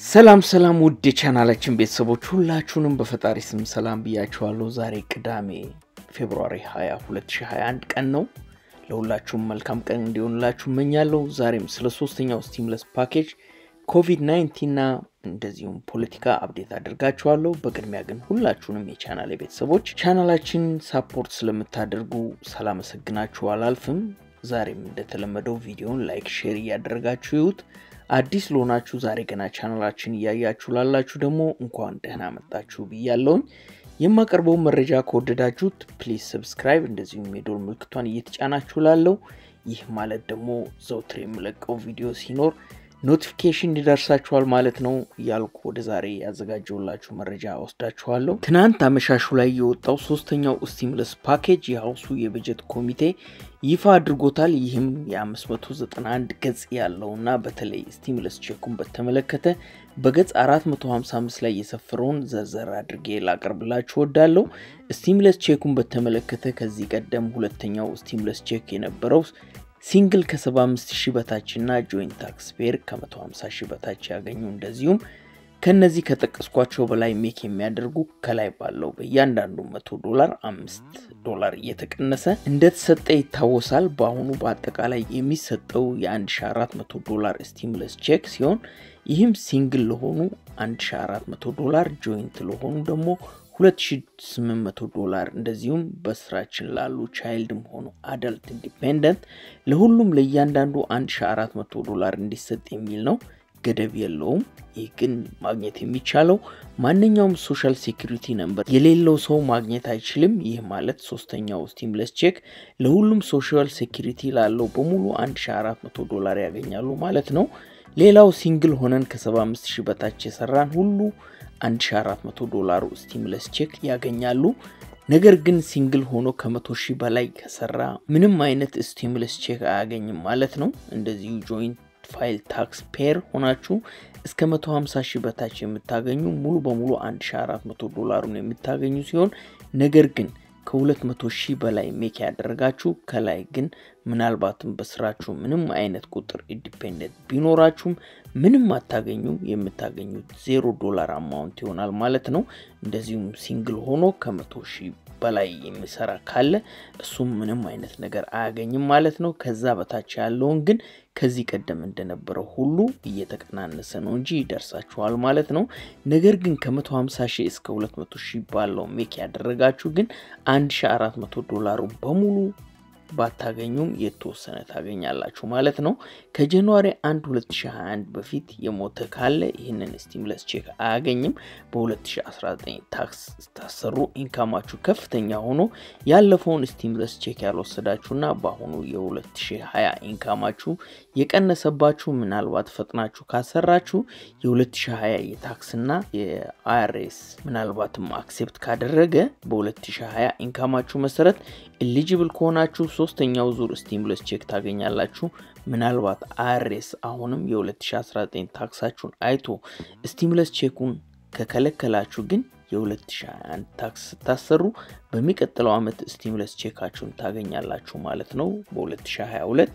ሰላም ሰላም ውድ የቻናላችን ቤተሰቦች ሁላችሁንም በፈጣሪ ስም ሰላም ብያችኋለሁ። ዛሬ ቅዳሜ ፌብሩዋሪ 20 2021 ቀን ነው። ለሁላችሁም መልካም ቀን እንዲሆንላችሁ እመኛለሁ። ዛሬም ስለ ሶስተኛው ስቲምለስ ፓኬጅ ኮቪድ-19 እና እንደዚሁም ፖለቲካ አብዴት አድርጋችኋለሁ። በቅድሚያ ግን ሁላችሁንም የቻናል ቤተሰቦች ቻናላችን ሳፖርት ስለምታደርጉ ሳላመሰግናችሁ አላልፍም። ዛሬም እንደተለመደው ቪዲዮን ላይክ፣ ሼር እያደረጋችሁ ይዩት። አዲስ ለሆናችሁ ዛሬ ገና ቻናላችን እያያችሁ ላላችሁ ደግሞ እንኳን ደህና መጣችሁ ብያለውኝ። የማቀርበው መረጃ ከወደዳችሁት ፕሊዝ ሰብስክራይብ፣ እንደዚሁም የዶል ምልክቷን እየተጫናችሁ ላለው ይህ ማለት ደግሞ ዘውትር የምለቀው ቪዲዮ ሲኖር ኖቲፊኬሽን ይደርሳችኋል ማለት ነው እያልኩ ወደ ዛሬ ያዘጋጀውላችሁ መረጃ ወስዳችኋለሁ። ትናንት አመሻሹ ላይ የወጣው ሶስተኛው ስቲሙለስ ፓኬጅ የሀውሱ የበጀት ኮሚቴ ይፋ አድርጎታል። ይህም የ591 ገጽ ያለውና በተለይ ስቲሙለስ ቼኩን በተመለከተ በገጽ 455 ላይ የሰፈረውን ዘርዘር አድርጌ ላቀርብላችሁ ወዳለው። ስቲሙለስ ቼኩን በተመለከተ ከዚህ ቀደም ሁለተኛው ስቲሙለስ ቼክ የነበረው ሲንግል ከ75 ሺህ በታች እና ጆይንት ታክስ ፔር ከ150 ሺህ በታች ያገኙ እንደዚሁም ከነዚህ ከጠቀስኳቸው በላይ ሜክ የሚያደርጉ ከላይ ባለው በእያንዳንዱ መቶ ዶላር አምስት ዶላር እየተቀነሰ እንደተሰጠ ይታወሳል። በአሁኑ በአጠቃላይ የሚሰጠው የ1400 ዶላር ስቲሙለስ ቼክ ሲሆን ይህም ሲንግል ለሆኑ 1400 ዶላር፣ ጆይንት ለሆኑ ደግሞ 2800 ዶላር እንደዚሁም በስራችን ላሉ ቻይልድም ሆኑ አዳልት ኢንዲፔንደንት ለሁሉም ለእያንዳንዱ 1400 ዶላር እንዲሰጥ የሚል ነው። ገደብ የለውም። ይህ ግን ማግኘት የሚቻለው ማንኛውም ሶሻል ሴኩሪቲ ነምበር የሌለው ሰው ማግኘት አይችልም። ይህ ማለት ሶስተኛው ስቲሙለስ ቼክ ለሁሉም ሶሻል ሴኩሪቲ ላለው በሙሉ 1400 ዶላር ያገኛሉ ማለት ነው። ሌላው ሲንግል ሆነን ከ75 ሺህ በታች የሰራን ሁሉ 1400 ዶላሩ ስቲሙለስ ቼክ ያገኛሉ። ነገር ግን ሲንግል ሆኖ ከመቶ ሺህ በላይ ከሰራ ምንም አይነት ስቲሙለስ ቼክ አያገኝም ማለት ነው። እንደዚሁ ጆይንት ፋይል ታክስ ፔር ሆናችሁ እስከ 150 ሺህ በታች የምታገኙ ሙሉ በሙሉ 1400 ዶላሩን የምታገኙ ሲሆን ነገር ግን ከ200 ሺህ በላይ ሜክ ያደረጋችሁ ከላይ ግን ምናልባትም በስራችሁ ምንም አይነት ቁጥር ኢንዲፔንደንት ቢኖራችሁም ምንም አታገኙ። የምታገኙት ዜሮ ዶላር አማውንት ይሆናል ማለት ነው። እንደዚሁም ሲንግል ሆኖ ከመቶ ሺህ በላይ የሚሰራ ካለ እሱም ምንም አይነት ነገር አያገኝም ማለት ነው። ከዛ በታች ያለውን ግን ከዚህ ቀደም እንደነበረው ሁሉ እየተቀናነሰ ነው እንጂ ይደርሳችኋል ማለት ነው። ነገር ግን ከ150 ሺህ እስከ 200 ሺህ ባለው ሜክ ያደረጋችሁ ግን 1400 ዶላሩን በሙሉ ባታገኙም የተወሰነ ታገኛላችሁ ማለት ነው። ከጃንዋሪ 1 2021 በፊት የሞተ ካለ ይህንን ስቲሙለስ ቼክ አያገኝም። በ2019 ታክስ ስታሰሩ ኢንካማችሁ ከፍተኛ ሆኖ ያለፈውን ስቲሙለስ ቼክ ያልወሰዳችሁና በአሁኑ የ2020 ኢንካማችሁ የቀነሰባችሁ ምናልባት ፈጥናችሁ ካሰራችሁ የ2020 የታክስና የአይአርኤስ ምናልባትም አክሴፕት ካደረገ በ2020 ኢንካማችሁ መሰረት ኤሊጂብል ከሆናችሁ ሶስተኛው ዙር ስቲሙለስ ቼክ ታገኛላችሁ። ምናልባት አይአርኤስ አሁንም የ2019 ታክሳችሁን አይቶ ስቲሙለስ ቼኩን ከከለከላችሁ ግን የ2021 ታክስ ስታሰሩ በሚቀጥለው ዓመት ስቲሙለስ ቼካችሁን ታገኛላችሁ ማለት ነው። በ2022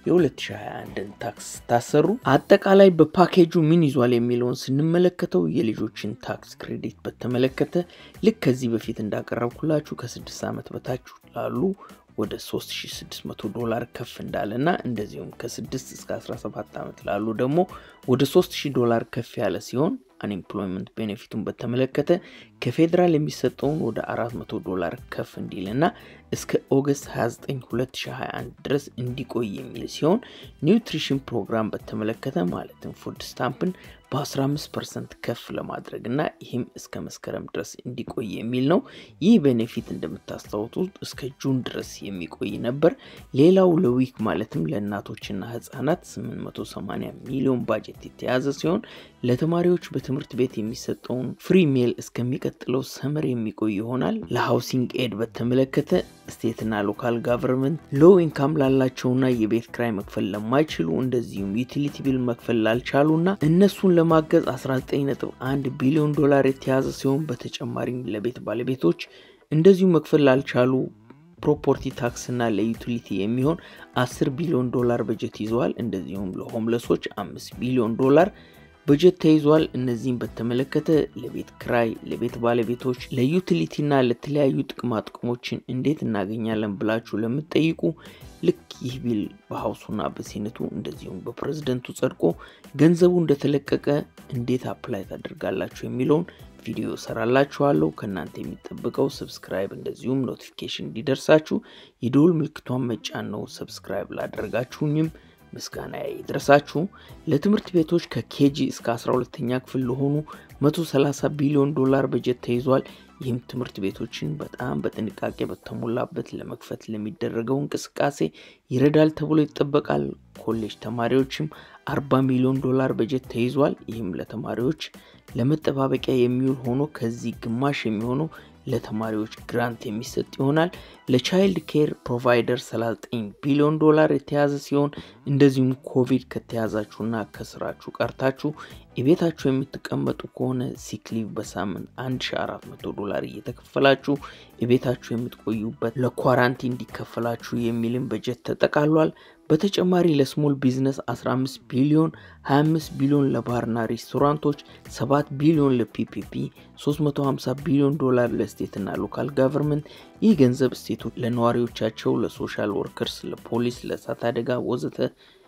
የ2021ን ታክስ ስታሰሩ አጠቃላይ በፓኬጁ ምን ይዟል የሚለውን ስንመለከተው የልጆችን ታክስ ክሬዲት በተመለከተ ልክ ከዚህ በፊት እንዳቀረብኩላችሁ ከስድስት ዓመት በታች ላሉ ወደ 3600 ዶላር ከፍ እንዳለና እንደዚሁም ከ6 እስከ 17 ዓመት ላሉ ደግሞ ወደ 3000 ዶላር ከፍ ያለ ሲሆን አንኤምፕሎይመንት ቤኔፊቱን በተመለከተ ከፌዴራል የሚሰጠውን ወደ 400 ዶላር ከፍ እንዲልና እስከ ኦገስት 29 2021 ድረስ እንዲቆይ የሚል ሲሆን ኒውትሪሽን ፕሮግራም በተመለከተ ማለትም ፉድ ስታምፕን በ15 ፐርሰንት ከፍ ለማድረግ እና ይህም እስከ መስከረም ድረስ እንዲቆይ የሚል ነው። ይህ ቤኔፊት እንደምታስታውሱት እስከ ጁን ድረስ የሚቆይ ነበር። ሌላው ለዊክ ማለትም ለእናቶችና ህጻናት 880 ሚሊዮን ባጀት የተያዘ ሲሆን ለተማሪዎች በትምህርት ቤት የሚሰጠውን ፍሪ ሜል እስከሚቀጥለው ሰመር የሚቆይ ይሆናል። ለሃውሲንግ ኤድ በተመለከተ ስቴትና ሎካል ጋቨርንመንት ሎው ኢንካም ላላቸውና የቤት ክራይ መክፈል ለማይችሉ እንደዚሁም ዩቲሊቲ ቢል መክፈል ላልቻሉና እነሱን ለማገዝ 19.1 ቢሊዮን ዶላር የተያዘ ሲሆን በተጨማሪም ለቤት ባለቤቶች እንደዚሁ መክፈል ላልቻሉ ፕሮፐርቲ ታክስ እና ለዩቲሊቲ የሚሆን 10 ቢሊዮን ዶላር በጀት ይዘዋል። እንደዚሁም ለሆምለሶች 5 ቢሊዮን ዶላር በጀት ተይዟል። እነዚህም በተመለከተ ለቤት ክራይ፣ ለቤት ባለቤቶች፣ ለዩቲሊቲና ለተለያዩ ጥቅማ ጥቅሞችን እንዴት እናገኛለን ብላችሁ ለምትጠይቁ ልክ ይህ ቢል በሀውሱና በሴኔቱ እንደዚሁም በፕሬዝደንቱ ጸድቆ ገንዘቡ እንደተለቀቀ እንዴት አፕላይ ታደርጋላችሁ የሚለውን ቪዲዮ ሰራላችኋለሁ። ከእናንተ የሚጠበቀው ሰብስክራይብ እንደዚሁም ኖቲፊኬሽን እንዲደርሳችሁ የደወል ምልክቷን መጫን ነው። ሰብስክራይብ ላደረጋችሁኝም ምስጋና ይድረሳችሁ። ለትምህርት ቤቶች ከኬጂ እስከ 12ተኛ ክፍል ለሆኑ 130 ቢሊዮን ዶላር በጀት ተይዟል። ይህም ትምህርት ቤቶችን በጣም በጥንቃቄ በተሞላበት ለመክፈት ለሚደረገው እንቅስቃሴ ይረዳል ተብሎ ይጠበቃል። ኮሌጅ ተማሪዎችም 40 ሚሊዮን ዶላር በጀት ተይዟል። ይህም ለተማሪዎች ለመጠባበቂያ የሚውል ሆኖ ከዚህ ግማሽ የሚሆነው ለተማሪዎች ግራንት የሚሰጥ ይሆናል። ለቻይልድ ኬር ፕሮቫይደር 39 ቢሊዮን ዶላር የተያዘ ሲሆን እንደዚሁም ኮቪድ ከተያዛችሁና ከስራችሁ ቀርታችሁ የቤታችሁ የምትቀመጡ ከሆነ ሲክሊቭ በሳምንት 1400 ዶላር እየተከፈላችሁ የቤታችሁ የምትቆዩበት ለኳራንቲ እንዲከፈላችሁ የሚልም በጀት ተጠቃሏል። በተጨማሪ ለስሞል ቢዝነስ 15 ቢሊዮን፣ 25 ቢሊዮን ለባርና ሬስቶራንቶች፣ 7 ቢሊዮን ለፒፒፒ፣ 350 ቢሊዮን ዶላር ለስቴትና ሎካል ጋቨርንመንት። ይህ ገንዘብ ስቴቶች ለነዋሪዎቻቸው፣ ለሶሻል ወርከርስ፣ ለፖሊስ፣ ለእሳት አደጋ ወዘተ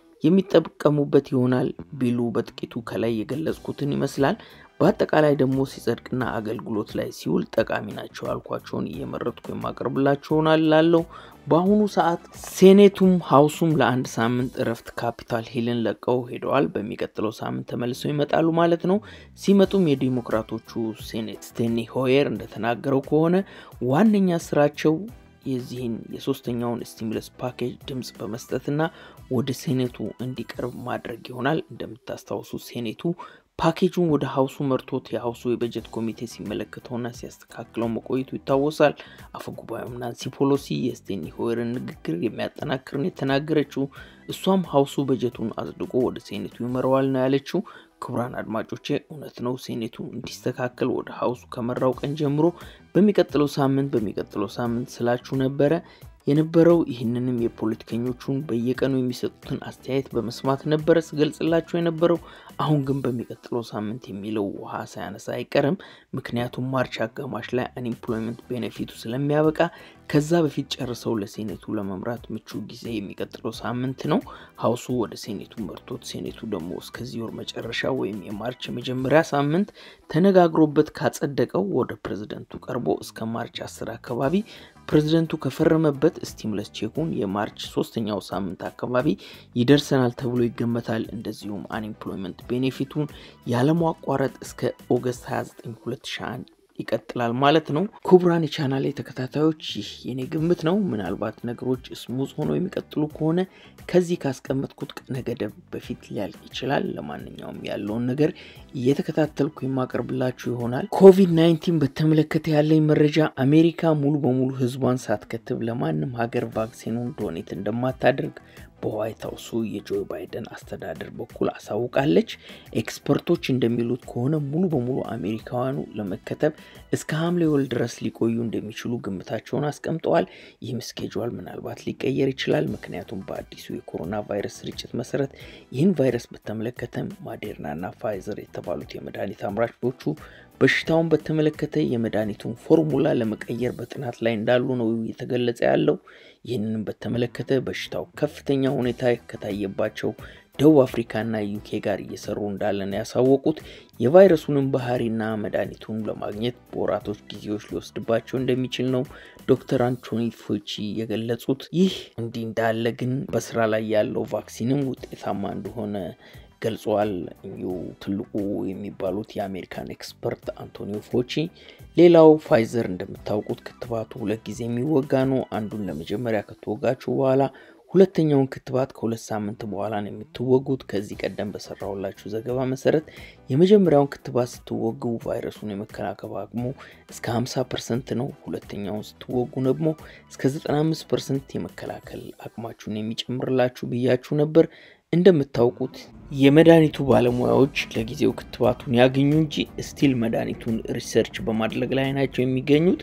የሚጠቀሙበት ይሆናል። ቢሉ በጥቂቱ ከላይ የገለጽኩትን ይመስላል። በአጠቃላይ ደግሞ ሲጸድቅና አገልግሎት ላይ ሲውል ጠቃሚ ናቸው ያልኳቸውን እየመረጥኩ የማቀርብላችሁ ይሆናል ላለው በአሁኑ ሰዓት ሴኔቱም ሀውሱም ለአንድ ሳምንት እረፍት ካፒታል ሂልን ለቀው ሄደዋል። በሚቀጥለው ሳምንት ተመልሰው ይመጣሉ ማለት ነው። ሲመጡም የዲሞክራቶቹ ሴኔት ስቴኒ ሆየር እንደተናገረው ከሆነ ዋነኛ ስራቸው የዚህን የሶስተኛውን ስቲሙለስ ፓኬጅ ድምፅ በመስጠትና ወደ ሴኔቱ እንዲቀርብ ማድረግ ይሆናል። እንደምታስታውሱ ሴኔቱ ፓኬጁን ወደ ሀውሱ መርቶት የሀውሱ የበጀት ኮሚቴ ሲመለከተውና ሲያስተካክለው መቆየቱ ይታወሳል። አፈጉባኤም ናንሲ ፖሎሲ የስቴኒ ሆየርን ንግግር የሚያጠናክርን የተናገረችው እሷም ሀውሱ በጀቱን አጽድቆ ወደ ሴኔቱ ይመረዋል ነው ያለችው። ክቡራን አድማጮቼ እውነት ነው። ሴኔቱ እንዲስተካከል ወደ ሀውሱ ከመራው ቀን ጀምሮ በሚቀጥለው ሳምንት በሚቀጥለው ሳምንት ስላችሁ ነበረ የነበረው ይህንንም የፖለቲከኞቹን በየቀኑ የሚሰጡትን አስተያየት በመስማት ነበረ ስገልጽላቸው የነበረው። አሁን ግን በሚቀጥለው ሳምንት የሚለው ውሃ ሳያነሳ አይቀርም። ምክንያቱም ማርች አጋማሽ ላይ አንኤምፕሎይመንት ቤኔፊቱ ስለሚያበቃ ከዛ በፊት ጨርሰው ለሴኔቱ ለመምራት ምቹ ጊዜ የሚቀጥለው ሳምንት ነው። ሀውሱ ወደ ሴኔቱ መርቶት ሴኔቱ ደግሞ እስከዚህ ወር መጨረሻ ወይም የማርች የመጀመሪያ ሳምንት ተነጋግሮበት ካጸደቀው ወደ ፕሬዝደንቱ ቀርቦ እስከ ማርች አስር አካባቢ ፕሬዝደንቱ ከፈረመበት ስቲሙለስ ቼኩን የማርች ሶስተኛው ሳምንት አካባቢ ይደርሰናል ተብሎ ይገመታል። እንደዚሁም አንኤምፕሎይመንት ቤኔፊቱን ያለማቋረጥ እስከ ኦገስት 29 2001 ይቀጥላል ማለት ነው። ክቡራን የቻናሌ ተከታታዮች ይህ የኔ ግምት ነው። ምናልባት ነገሮች ስሙዝ ሆነው የሚቀጥሉ ከሆነ ከዚህ ካስቀመጥኩት ቀነ ገደብ በፊት ሊያልቅ ይችላል። ለማንኛውም ያለውን ነገር እየተከታተልኩ የማቀርብላችሁ ይሆናል። ኮቪድ 19 በተመለከተ ያለኝ መረጃ አሜሪካ ሙሉ በሙሉ ሕዝቧን ሳትከትብ ለማንም ሀገር ቫክሲኑን ዶኔት እንደማታደርግ በዋይት ሀውሱ የጆ ባይደን አስተዳደር በኩል አሳውቃለች። ኤክስፐርቶች እንደሚሉት ከሆነ ሙሉ በሙሉ አሜሪካውያኑ ለመከተብ እስከ ሐምሌ ወር ድረስ ሊቆዩ እንደሚችሉ ግምታቸውን አስቀምጠዋል። ይህም ስኬጁል ምናልባት ሊቀየር ይችላል። ምክንያቱም በአዲሱ የኮሮና ቫይረስ ስርጭት መሰረት ይህን ቫይረስ በተመለከተ ማዴርናና ፋይዘር የተባሉት የመድኃኒት አምራቾቹ በሽታውን በተመለከተ የመድኃኒቱን ፎርሙላ ለመቀየር በጥናት ላይ እንዳሉ ነው የተገለጸ ያለው። ይህንንም በተመለከተ በሽታው ከፍተኛ ሁኔታ ከታየባቸው ደቡብ አፍሪካና ዩኬ ጋር እየሰሩ እንዳለ ነው ያሳወቁት። የቫይረሱንም ባህሪና መድኃኒቱን ለማግኘት በወራቶች ጊዜዎች ሊወስድባቸው እንደሚችል ነው ዶክተር አንቶኒ ፎቺ የገለጹት። ይህ እንዲህ እንዳለ ግን በስራ ላይ ያለው ቫክሲንም ውጤታማ እንደሆነ ገልጸዋል። እኚሁ ትልቁ የሚባሉት የአሜሪካን ኤክስፐርት አንቶኒዮ ፎቺ። ሌላው ፋይዘር እንደምታውቁት ክትባቱ ሁለት ጊዜ የሚወጋ ነው። አንዱን ለመጀመሪያ ከተወጋችሁ በኋላ ሁለተኛውን ክትባት ከሁለት ሳምንት በኋላ ነው የምትወጉት። ከዚህ ቀደም በሰራሁላችሁ ዘገባ መሰረት የመጀመሪያውን ክትባት ስትወጉ ቫይረሱን የመከላከል አቅሙ እስከ 50 ፐርሰንት ነው። ሁለተኛውን ስትወጉ ደግሞ እስከ 95 ፐርሰንት የመከላከል አቅማችሁን የሚጨምርላችሁ ብያችሁ ነበር። እንደምታውቁት የመድኃኒቱ ባለሙያዎች ለጊዜው ክትባቱን ያገኙ እንጂ ስቲል መድኃኒቱን ሪሰርች በማድረግ ላይ ናቸው የሚገኙት።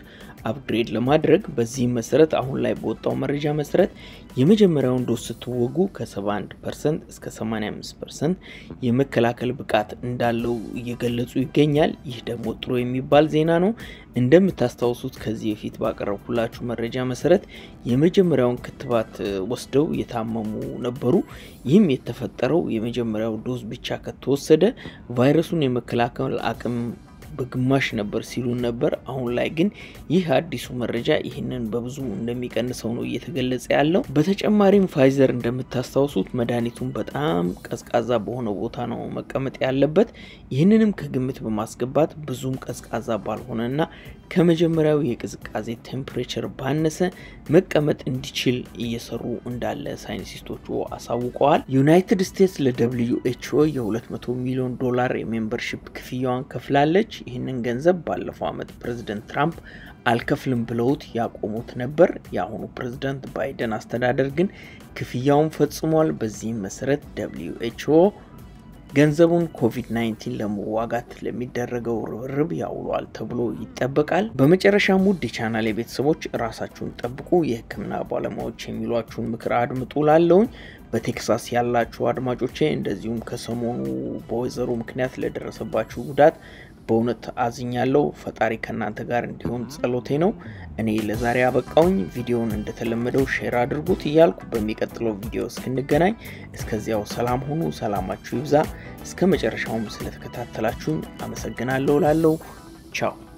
አፕግሬድ ለማድረግ በዚህም መሰረት አሁን ላይ በወጣው መረጃ መሰረት የመጀመሪያውን ዶዝ ስትወጉ ከ71 ፐርሰንት እስከ 85 ፐርሰንት የመከላከል ብቃት እንዳለው እየገለጹ ይገኛል። ይህ ደግሞ ጥሩ የሚባል ዜና ነው። እንደምታስታውሱት ከዚህ በፊት ባቀረብኩላችሁ መረጃ መሰረት የመጀመሪያውን ክትባት ወስደው የታመሙ ነበሩ። ይህም የተፈጠረው የመጀመሪያው ዶዝ ብቻ ከተወሰደ ቫይረሱን የመከላከል አቅም በግማሽ ነበር ሲሉን ነበር። አሁን ላይ ግን ይህ አዲሱ መረጃ ይህንን በብዙ እንደሚቀንሰው ነው እየተገለጸ ያለው። በተጨማሪም ፋይዘር እንደምታስታውሱት መድኃኒቱን በጣም ቀዝቃዛ በሆነ ቦታ ነው መቀመጥ ያለበት። ይህንንም ከግምት በማስገባት ብዙም ቀዝቃዛ ባልሆነና ከመጀመሪያው የቅዝቃዜ ቴምፕሬቸር ባነሰ መቀመጥ እንዲችል እየሰሩ እንዳለ ሳይንቲስቶቹ አሳውቀዋል። ዩናይትድ ስቴትስ ለደብልዩ ኤችኦ የ200 ሚሊዮን ዶላር የሜምበርሺፕ ክፍያዋን ከፍላለች። ይህንን ገንዘብ ባለፈው ዓመት ፕሬዚደንት ትራምፕ አልከፍልም ብለውት ያቆሙት ነበር። የአሁኑ ፕሬዚደንት ባይደን አስተዳደር ግን ክፍያውን ፈጽሟል። በዚህም መሰረት ደብልዩ ኤችኦ ገንዘቡን ኮቪድ-19 ለመዋጋት ለሚደረገው ርብርብ ያውሏል ተብሎ ይጠበቃል። በመጨረሻም ውድ የቻናል የቤተሰቦች ራሳችሁን ጠብቁ፣ የሕክምና ባለሙያዎች የሚሏችሁን ምክር አድምጡ ላለውኝ በቴክሳስ ያላችሁ አድማጮቼ እንደዚሁም ከሰሞኑ በወይዘሮ ምክንያት ለደረሰባችሁ ጉዳት በእውነት አዝኛለሁ። ፈጣሪ ከእናንተ ጋር እንዲሆን ጸሎቴ ነው። እኔ ለዛሬ አበቃውኝ። ቪዲዮውን እንደተለመደው ሼር አድርጉት እያልኩ በሚቀጥለው ቪዲዮ እስክንገናኝ እስከዚያው ሰላም ሁኑ፣ ሰላማችሁ ይብዛ። እስከ መጨረሻውም ስለተከታተላችሁኝ አመሰግናለሁ ላለው ቻው